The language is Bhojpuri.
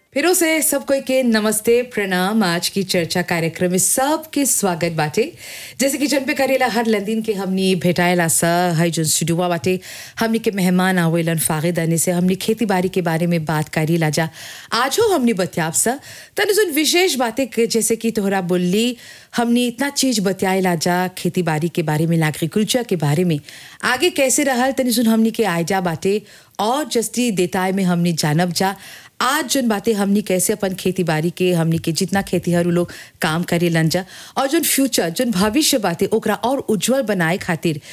फिरों से सब कोई के नमस्ते प्रणाम आज की चर्चा कार्यक्रम में सबके स्वागत बाटे जैसे कि जन पे करेला हर लंदीन के हमनी भेटाएला सा है जो स्टूडियो बाटे हमनी के मेहमान आवेलन फागिद आने से हमनी खेती बाड़ी के बारे में बात करी ला जा आज हो हमनी बतियाब सा तनि सुन विशेष बातें के जैसे कि तोहरा बोली हमनी इतना चीज बतियाए ला जा खेती बाड़ी के बारे में एग्रीकल्चर के बारे में आगे कैसे रहल तनि सुन हमनी के आयजा बाटे और जस्ती देताय में हमनी जानब जा आज जन बातें हमनी कैसे अपन खेती बाड़ी के हमनी के जितना खेतीहर उ लोग काम करे लन जा और जन फ्यूचर जन भविष्य बातें ओकरा और उज्जवल बनाए खातिर